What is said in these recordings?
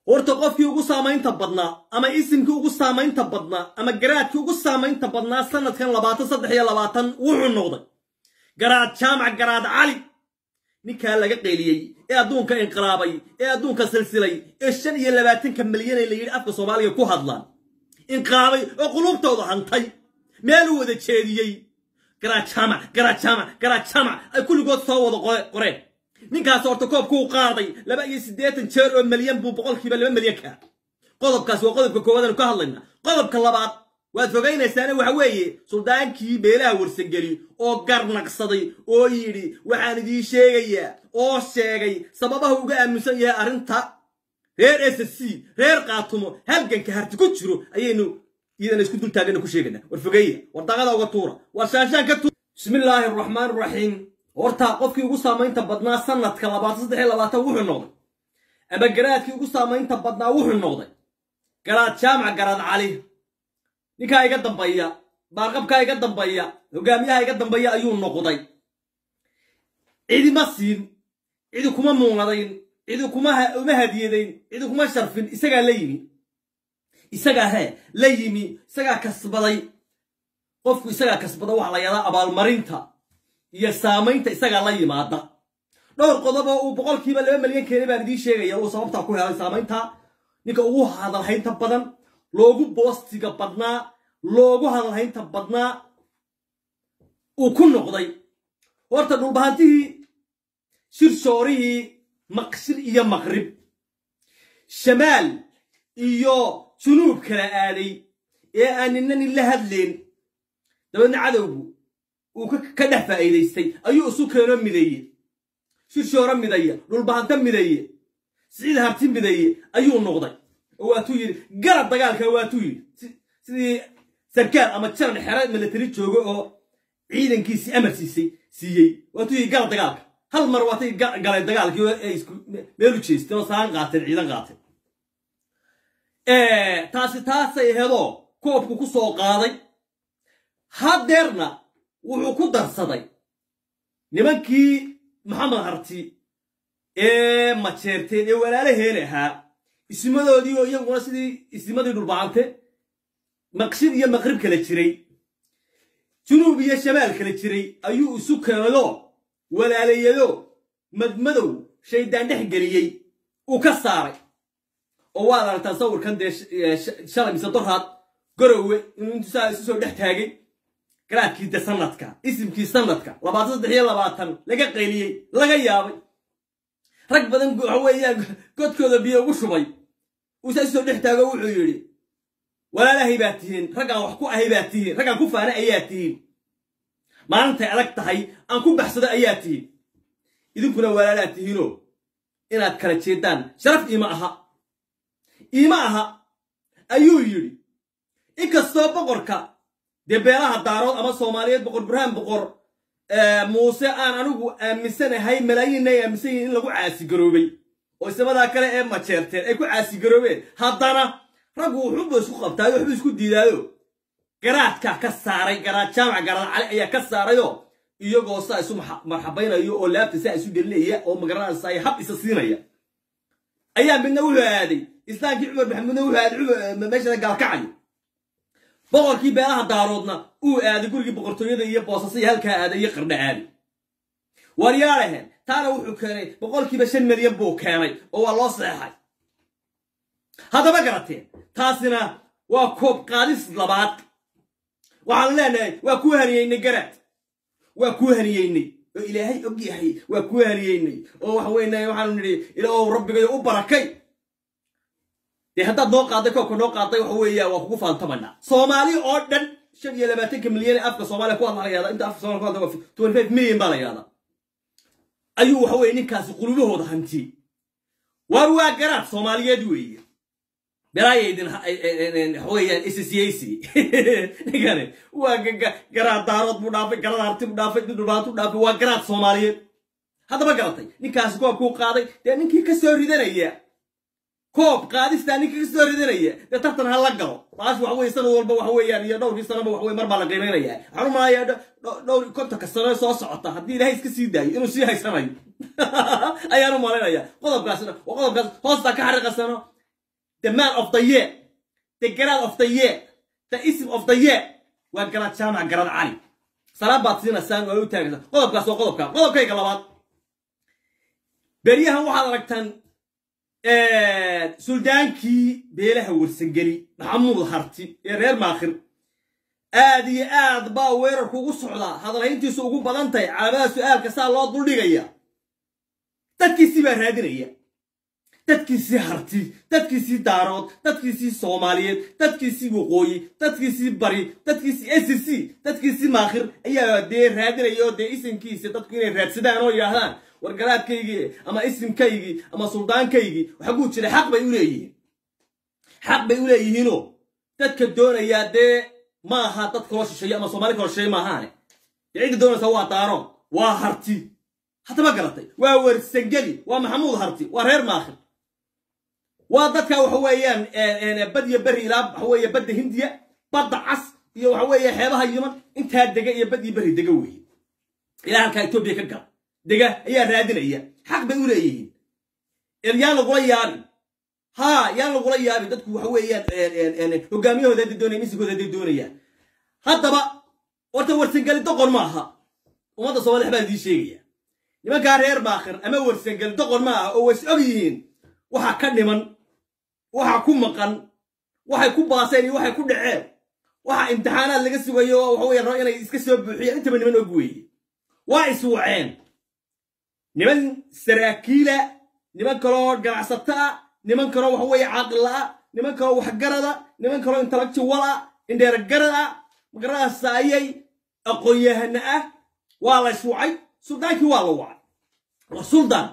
horta qofkii ugu saamaynta badnaa ama isimkii ugu saamaynta badnaa ama garaadkii ugu saamaynta badnaa sanadkan labaatan saddex iyo labaatan wuxuu noqday garaad jaamac garaad cali ninkaa laga qeeliyey ee adduunka inqilaabay ee adduunka silsilay ee shan iyo labaatanka milyanee la yidhi afka soomaaliga ku hadlaan inqilaabay oo qulubtooda hantay meeluu wada jeediyey garaad jaamac garaad jaamac garaad jaamac ay kulligood soo wada qoreen ninkaas horta koobkuu qaaday laba iyo siddeetan jeer oo milyan buu boqolkiiba laba milyan kaa qodobkaas waa qodobka koowaadanu ka hadlayna qodobka labaad waad fogaynaysaane waxa weeye suldaankii beelaha warsangeli oo garnaqsaday oo yidhi waxaan idiin sheegayaa oo sheegay sababaha uga aaminsan yahay arrinta reer s c reer qaatumo halganka harti ku jiro ayaynu iyadana isku dultaagana ku sheegana war fogeeya war daqada uga tuura war shaanshaan ka tuura bismillaahi araxmaan araxiim horta qofkii ugu saamaynta badnaa sanadka labaatan saddex iyo labaatan wuxuu noqday ama garaadkii ugu saamaynta badnaa wuxuu noqday garaad jaamac garaad cali ninkaa iga dambeeya baarqabkaa iga dambeeya hogaamiyaha iga dambeeya ayuu noqday cidima siin cidi kuma muunadayn cidi kuma uma hadiyadayn cidi kuma sharfin isagaa la yimi isagaa he la yimi isagaa kasbaday qofku isagaa kasbada waxaa la yahdaa abaalmarinta iyo saamaynta isagaa la yimaada dhowr qodob oo uu boqolkiiba laba milyan keenay baan idiin sheegaya uu sababtaa ku helay saamaynta ninka ugu hadalhaynta badan loogu boostiga badnaa loogu hadalhaynta badnaa uu ku noqday horta dhulbahantihii shirshoorihii maqshir iyo maqrib shamaal iyo junuub kala aaday ee aan nina nin la hadlayn dabeedna cadowgu uu ka dhex faa'iidaystay ayuu isu keeno mideeye shirshooro midaya dhulbahanto mideeye siciid harti mideeye ayuu noqday oo waatuu yidhi garab dagaalka waatuu yidhi sidii sarkaal ama jaran xero milatari joogo oo ciidankiisii amar siisay siiyey waatuu yidhi garab dagaalka hal mar waatay galeen dagaalkii oo ay meelu jeesteen oo saan qaateen ciidan qaateen taasi taasay ahedoo koobku ku soo qaaday haddeerna wuxuu ku darsaday nimankii maxamed harti ee majeerteen ee walaalaheen ahaa isimadoodii oo iyaguna sidii isimadii dhulbacante maqshir iyo maqrib kala jiray junuub iyo shamaal kala jiray ayuu isu keenayoo walaalayado madmadow shaydaan dhex geliyey uu ka saaray oo waad aragtaa sawirkan dee shalay mise dorhaad garowe inuu intu saa isu soo dhex taagay garaadkii de sanadka isimkii sanadka labaatan saddex iyo labaatan laga qayliyey laga yaabay rag badan waxa weeyaan godkooda biyo ugu shubay uu saa isu soo dhex taago wuxuu yidhi walaalahay baad tihiin raggaan wax ku ahay baad tihiin raggaan ku faana ayaa tihiin maalintay adag tahay aan ku baxsado ayaa tihiin idinkuna walaalaad tihiinoo inaad kala jeedaan sharaf iima aha iima aha ayuu yidhi inkastoo boqorka dee beelaha daarood ama soomaaliyeed boqor burhaan boqor muuse aan anigu aaminsanahay malaayiinna ay aaminsan yihin in lagu caasigaroobay oo isamadaa kale ee majeerteen ay ku caasigaroobeen haddana raggu wuxuuba isku qabtaayo waxbuu isku diidaayo garaadkaa ka saaray garaad jaamac garaad cali ayaa ka saarayoo iyagoo saa isu marxabaynayo oo laabta saa isu gelinaya oo magaranaysa ay hab isa siinaya ayaa midna wuxuu aaday islaamkii cumar maxamuudna wuxuu aaday meeshada gaalkacayo boqorkii beelaha daaroodna uu aaday gurigii boqortooyada iyo boosasaya halkaa aaday iyo qardha aaday waryaadhaheen taana wuxuu keenay boqolkiiba shan milyan buu keenay oo waa loo seexay haddaba garateen taasina waa koob qaadis labaad waxaan leenahay waa kuu haniyeynay garaad waa kuu haniyeynay oo ilaahay og yahay waa kuu haniyeynay oo waxa weyna waxaanu nidhi ilaahow rabbigayo u barakay dee haddaad noo qaaday koobka noo qaaday waxa weeya waa kugu faantamanaa soomaali oo dhan shan iyo labaatanka milyan ee afka soomaaliya ku hadla la yahda inta afka somalia ku hadla waa twenty five milyan baa la yahdaa ayuu waxa weye ninkaasi qulubahooda hantiyey waar waa garaad soomaaliyeed weeye berayaydin waxaweyaan sscac ninkani waa garaad daarood buu dhaafay garaad harti buu dhaafay dhulbaantu dhaafay waa garaad soomaaliyeed haddaba garatay ninkaasi koobkuu qaaday dee ninkii ka soo ridanaya koob qaadistaa ninka ka soo ridanaya dee tartan ha la galo taas waxa weye sanad walba waxa weeyaan iyo dhowrkii sanaba waxa weye mar baa la qiimaynaya waxaan u malayaa dhowr kontonka sano soo socota haddii ilaahay iska sii daayo inuu sii haysanayo ayaan u malaynaya qodobkaasna waa qodobkaas hoostaa ka xariiqasano the man of the year the garaad of the year the ism of the year waa garaad jaamac garaad cali salaad baad siinaysaan oo u taagaysaa qodobkaas waa qodobka qodobkayga labaad beryahan waxaad aragtaan suldaankii beelaha warsangeli maxamuud harti ee reer maakhir aad iyo aad baa weerarku ugu socdaa hadalhayntiisu ugu badan tahay calaamada su'aalka saa loo duldhigaya dadkiisii baa raadinaya dadkiisii harti dadkiisii daarood dadkiisii soomaaliyeed dadkiisii waqooyi dadkiisii bari dadkiisii s c dadkiisii maakhir ayaa dee raadinaya oo dee isimkiisa dadku inay raadsadaan oo yidhaahdaan wargaraadkaygii ama isimkaygii ama suldaankaygii waxaguu jira xaq bay u leeyihiin xaq bay u leeyihiinoo dadka doonayaa dee ma aha dad kaloo shisheeye ama soomaali kaloo shisheeye maahaane dee cidda doonaysa waa daarood waa harti hadda ma garatay waa wersangeli waa maxamuud harti waa reer maakhir waa dadka waxa weeyaan bad iyo beri ilaa waxa weeye badda hindiya badda cas iyo waxa weeye xeebaha yiman intaa dega iyo bad iyo beri dega weeye ilaa halkaa etoobiya ka gala dega ayaa raadinaya xaq bay u leeyihiin yaan lagula yaabin ha yaan lagula yaabin dadku waxa weeyaan hogaamiyahooda hadday doonayaan misigooda hadday doonayaan haddaba horta warsangeli doqon ma aha ummadda soomaliya waxbaa idiin sheegaya nimankaa reer maakhir ama warsangeli doqon ma aha oo ways og yihiin waxa ka dhiman waxa ku maqan waxay ku baaseen iyo waxay ku dhaceen waxa imtixaanaad laga sugayo oo waxa weeye rabo inay iska soo buuxiyaan intaba niman og weeye waa iswaceen niman saraakiila niman kaloo ganacsato ah niman kaloo waxa weeye caaqila ah niman kaloo waxgarada niman kaloo intellectual ah indheeragarad ah magaranasaayay aqoon-yahana ah waa la iswacay suldaankii waa la wacay waa suldaan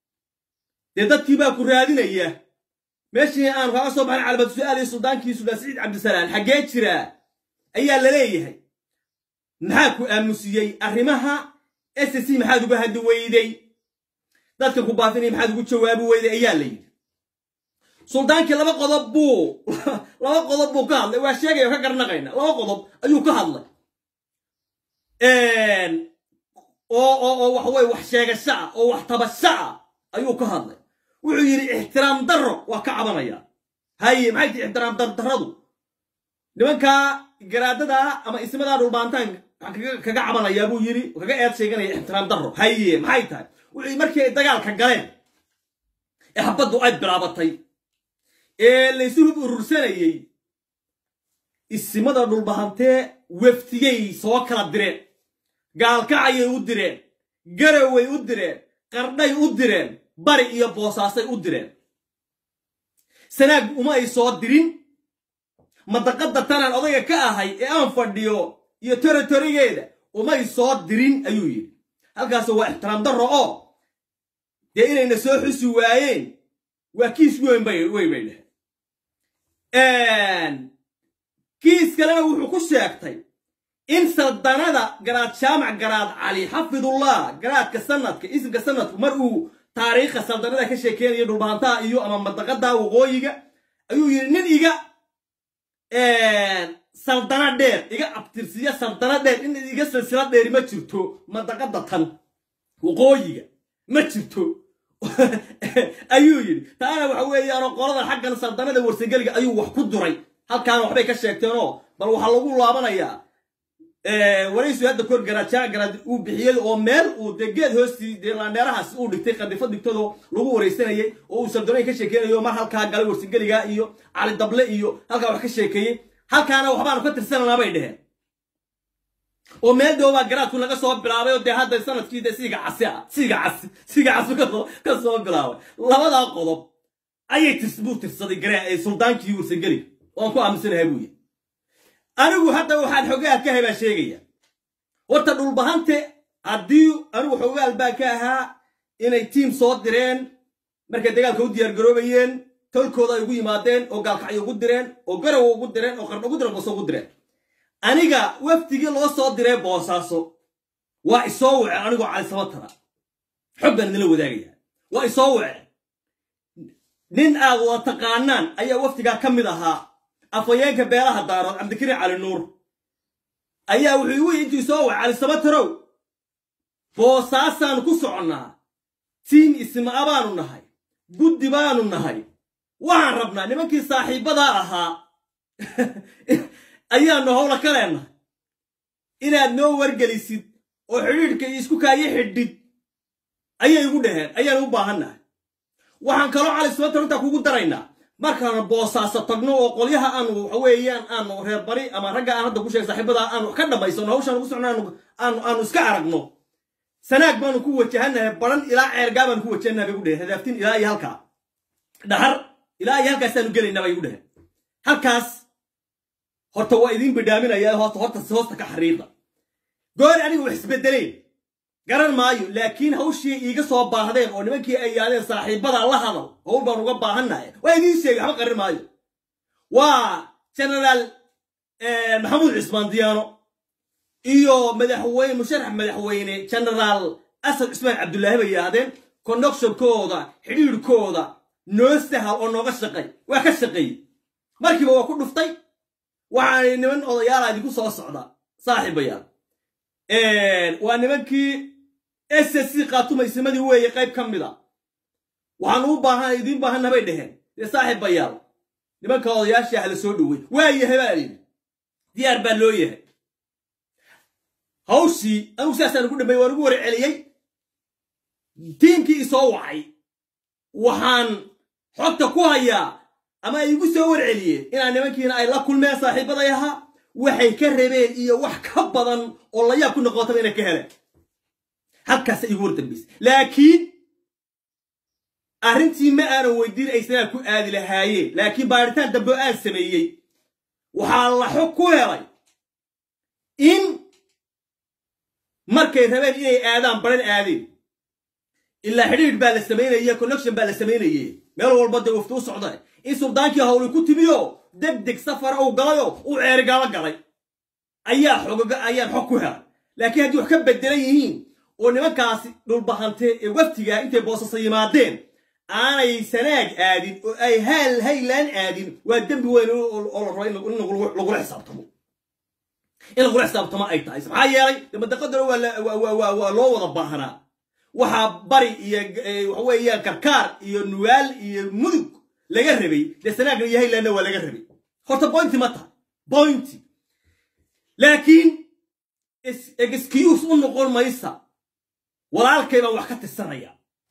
dee dadkii baa ku raadinaya meeshii aanu kaga soo baxin calabad su-aal iyo suldaankii suldaan saciid cabdisalaan xaggee jiraa ayaa la leeyahay maxaa ku aamusiyey arrimaha s c maxaad uga haddi weyday dadka ku baafinaya maxaad ugu jawaabi weyday ayaa la yidhi suldaankii laba qodob buu laba qodob buu ka hadlay waa sheegaya ka garnaqayna laba qodob ayuu ka hadlay oo oo oo waxa weye wax sheegasho ah oo wax tabasho ah ayuu ka hadlay wuxuu yidhi ixtiraam darro waa ka cabanaya haye maxay tihi ixtiraam dardarradu nimankaa garaadada ama ismadaa dhulbaantaan waxaan kaga cabanayaa buu yidhi kaga eed sheeganaya ixtiraam darro haye maxay tahay wuxuu yidhi markii ay dagaalka galeen ee habaddu ay bilaabatay ee laysu hub urursanayey isimada dhulbahantee weftiyey soo kala direen gaalkacayay u direen garaway u direen qardhay u direen bari iyo boosaasay u direen sanaag uma ay soo dirin madaqadda tanaan odayga ka ahay ee aan fadhiyo iyo toritorigeeda umay soo dirin ayuu yidhi halkaas waa ixtiraam darro oo dee inayna soo xusi waayeen waa kiis weyn bay wey bay dheheen kiis kalena wuxuu ku sheegtay in saldanada garaad jaamac garaad cali xafidullah garaadka sanadka isimka sanadku mar uu taariikha saldanada ka sheekeynayo dhulbaantaha iyo ama madaqada waqooyiga ayuu yidhi nin iga saldana dheer iga abtirsiya saldana dheer in iga silsila dheeri ma jirto madaqada tan waqooyiga ma jirto ayuu yidhi taana waxa weeyaanoo qoladan xaggan saldanada warsangeliga ayuu wax ku duray halkaana waxbay ka sheegteenoo bal waxaa lagu laabanayaa waraysu hadda kor garaajaa garaad uu bixiyey oo meel uu dee geed hoostii dee laandheerahaas uu dhigtay qadifo dhigtadoo lagu waraysanayay oo uu saldanoyn ka sheekeynayo mar halkaa galay warsangeliga iyo cali dable iyo halkaa wax ka sheekeeyey halkaana waxbaanu ka tirsananaa bay dheheen oo meel doobaa garaadku laga soo bilaabay oo dee hadda sanadkii de siiga casi ah siiga casi siiga casi ka soo bilaabay labadaa qodob ayay tirs buu tirsaday garee suldaankii warsangeliga waan ku aaminsanahay buu yidhi anigu hadda waxaan xogaal ka hebaa sheegaya horta dhulbahante haddii anigu xogaal baa ka ahaa inay tiim soo direen markay dagaalka u diyaargaroobayeen tolkooda ay ugu yimaadeen oo gaalkacyo ugu direen oo garowa ugu direen oo qardho ugu direen booso ugu direen aniga wafdigii loo soo diray boosaaso waa isoo waceen anigoo cali sabatara xog baan idinla wadaagaya waa isoo waceen nin aad wada taqaanaan ayaa wafdigaa ka mid ahaa afhayeenka beelaha daarood cabdikariin cali nuur ayaa wuxuu igu intuu soo wacay cali sabatarow boosaasaan ku soconnaa tiim isma'a baanu nahay guddi baanu nahay waxaan rabnaa nimankii saaxiibbadaa ahaa ayaanu howla ka leenahay inaad noo wargelisid oo xidhiidhka iyo isku kaayo xidhid ayay igu dhaheen ayaan u baahannahay waxaan kaloo cali sababta intaa kugu daraynaa markaanu boosaaso tagno oo qolyaha aanu waxa weeyaan aanu reer bari ama ragga aan hadda ku sheegay saaxiibada aanu ka dhammaysano hawshaan ugu socno aanu aanu iska aragno sanaag baanu ku wajahanahay baran ilaa ceergaa baanu ku wajahanahay bay gu dheheen hadaaftin ilaa iyo halkaa dhahar ilaa iyo halkaasaanu gelaynaa bay gu dheheen halkaas horta waa idiin bidhaaminaya horta horta hoosta ka xariiqa goor aniga wax isbedeleen garan maayo laakiin hawshii iiga soo baahdeen oo nimankii ay yaadeen saaxiibada la hadal howl baan uga baahannahay waa idiin sheegay waxba qarin maayo waa genaraal maxamuud cismaan diyaano iyo madaxweyne musharax madaxweyne genaraal asad cismaan cabdullaahi bay yidhaahdeen connectionkooda xidhiidhkooda noo sahal oo nooga shaqay waa ka shaqeeyey markiiba waa ku dhuftay waxaanay niman odayaala idinku soo socda saaxiibayaal waa nimankii s c qaatumaysimadii weeye qayb ka mid a waxaanu u baahan idiin baahanna bay dheheen dee saaxiibayaal nimanka odayaashii ah la soo dhowey waa yahay baa layidhi diyaar baa loo yahay hawshii anugu sidaasaan ugu dhameeyey waan ugu war celiyey tiimkii isoo wacay waxaan xogta ku hayaa ama ay igu soo warceliyeen inaa nimankiina ay la kulmeen saaxiibaday ahaa waxay ka rabeen iyo wax ka badan oo layaab ku noqotaba inay ka heleen halkaasa igu war dambaysa laakiin arrintii ma aanan weydiin aysanaa ku aadi lahaayeen laakiin baaritaan dambe oo aan sameeyey waxaa la xog ku helay in markay rabeen inay aadaan baran aadeen ilaa xidhiidh baa la samaynaya connection baa la samaynaye meel walba dee wafti u socda in suldaankii hawli ku timiyo deg deg safara uu galayoo uu ceerigaalo galay ayaa xogoga ayaan xog ku helay laakiin haddii wax ka bedelan yihiin oo nimankaasi dhulbahante ee waftigaa intay boosasa yimaadeen aanay sanaag aadin oo ay haal haylaan aadin waa dembi weyn oo la rabo in lagula xisaabtamo in lagula xisaabtamo ay tahay maxaa yeelay damadaqadana waa loo wada baahanaa waxaa bari iyo waxa weeyaan karkaar iyo nuwaal iyo mudug laga rabay dee sanaagna iyo haylandna waa laga rabay horta bointi ma tahay bointi laakiin excuse u noqon maysa walaalkay baan wax ka tirsanaya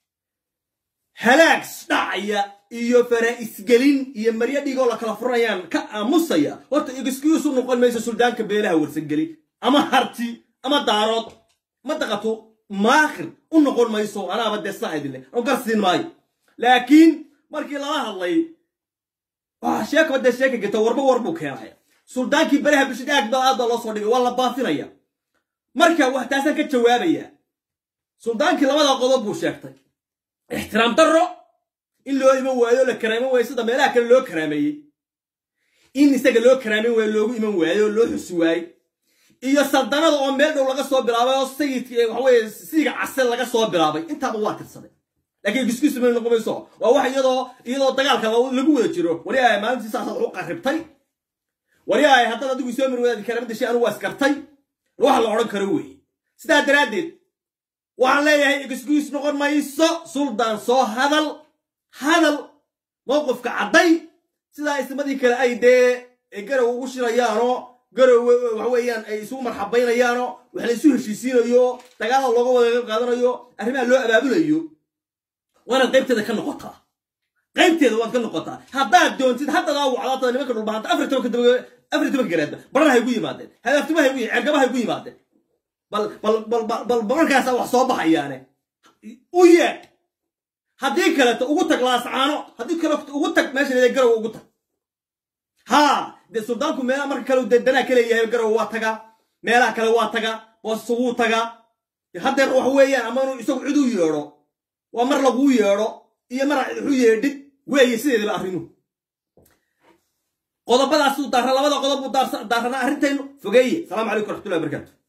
halaag dhacaya iyo faraa'isgelin iyo maryo dhigoo la kala furanayaan ka aamusaya horta excuse u noqon maysa suldaanka beelaha warsangeli ama harti ama daarood ma daqato maakhir u noqon mayso anaaba dee saa idinle oo garsiin maayo laakiin markii lala hadlay sheekaba dee sheeka geta warba war buu keenaya suldaankii baraha bulshada aad baa aad baa loo soo dhigay waa la baafinaya marka wax taasaan ka jawaabaya suldaankii labada qodob buu sheegtay ixtiraam darro in loo iman waayo la karaaman waayo sida meelaha kale loo karaameeyey in isaga loo karaaman waayo loogu iman waayo loo xusi waayo iyo saldanada oo meel dhow laga soo bilaabay oo sayidka waxaweye siiga case laga soo bilaabay intaaba waa tirsaday laakiin excuse ma noqon mayso waa wax iyadoo iyadoo dagaalka lagu wada jiro wari ay maalintii saasaad wax u qarribtay wari ay haddaad adigu isoo mir wadaadi kara madashay anigu waa iskartay wax la odhan karo weeye sidaa daraaddeed waxaan leeyahay excuse noqon mayso suldaan soo hadal hadal mowqifka cadday sidaa ismadii kale ay dee garow ugu shirayaanoo garow waxa weeyaan ay isugu marxabaynayaanoo wax la isu heshiisiinayo dagaalada looga wada qayb qaadanayo arrimaha loo abaabulayo waanaad qaybteeda ka noqotaa qaybteeda waad ka noqotaa haddaad doontid haddadaa wacdaata nimanka dhulbahanta afar tobanka daba afar tobanka garaadba baranahay gu yimaadeen hadaaftimahay gu cergabahay gu yimaadeen bal bal bal bal markaasaa wax soo baxayaane u yeedh haddii kaleto ugu tag laascaano haddii kaleto ugu tag meesha leedahay garow ugu tag haa dee suldaanku meelaha marka kale dee danaa ka leeyahay garow waa tagaa meelaha kale waa tagaa boosu wuu tagaa haddeer wax weeyaan ama inuu isagu cid u yeedho waa mar laguu yeedho iyo mar waxu yeedhid weeye sideedaba arrimuhu qodobadaasuu daara labada qodob buu daaranaa arrintaynu fogeeye salaamu calaykum waraxmatullahi wabarakatu